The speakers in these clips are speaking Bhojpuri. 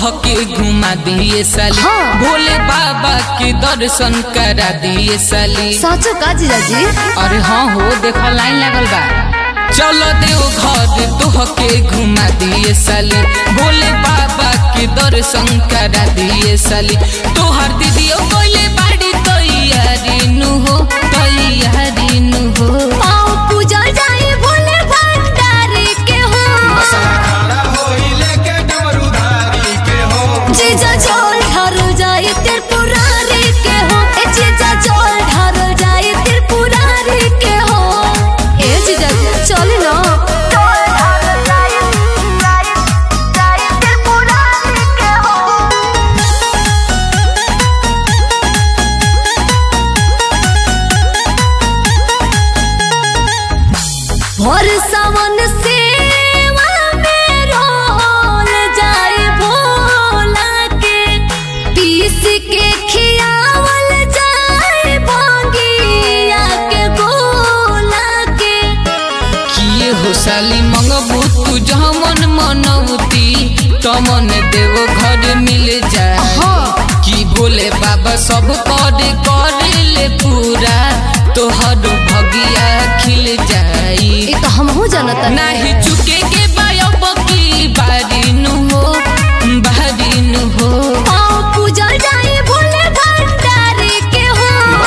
तोहके घुमा दिए साली हाँ। भोले बाबा के दर्शन करा दिए साली साँचो का जीजाजी अरे हाँ हो देखो लाइन लगल बा चलो देव घर तोहके घुमा दिए साली भोले बाबा के दर्शन करा दिए साली तोहर दीदियो बोले बाड़ी तैयारी नु हो तैयारी नु हो पाँव पूजा जाए भोले भंडारी के हो जीजा जोल ढारो जाए त्रिपुरारी के हो ए जीजा जोल ढारो जाए त्रिपुरारी के हो ए जीजा चले ना भोर सावन सेवा में रोल जाए भोला के पीस के खियावल जाए भंगिया के गोला के किए हो साली मंगबू तू जमन मनौती तमन देव घर मिल जाए हाँ। कि भोले बाबा सब कर करे ले पूरा तोहर भगिया खिल जाई ये तो हमहू जानता नाही चुके के बायब की बारी नु हो बारी नु हो पाँव पूजा जाए भोले भंडारी के हो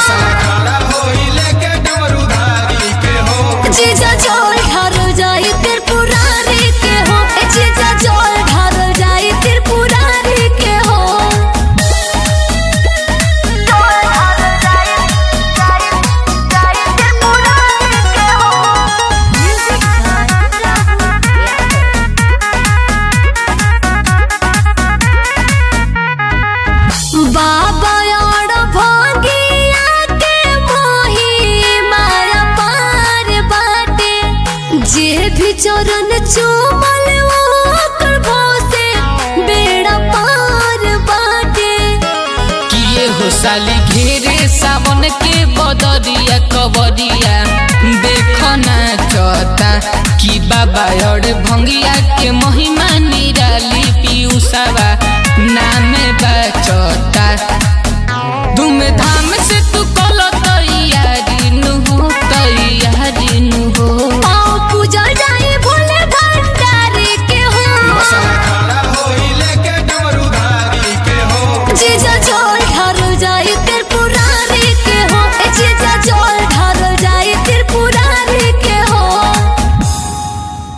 जीजा जोल ढारो जाए त्रिपुरारी के हो ए जीजा जोल ढारो जाए त्रिपुरारी के हो बाबा और भोगिया के मोही माया पार बाटे जे भी चरण चूमल ओकर भोसे बेड़ा पार बाटे किए हो साली घेरे सावन के बदरिया कबरिया देखो ना चता कि बाबा और भंगिया के महिमा निराली पीयूसावा नाम बचता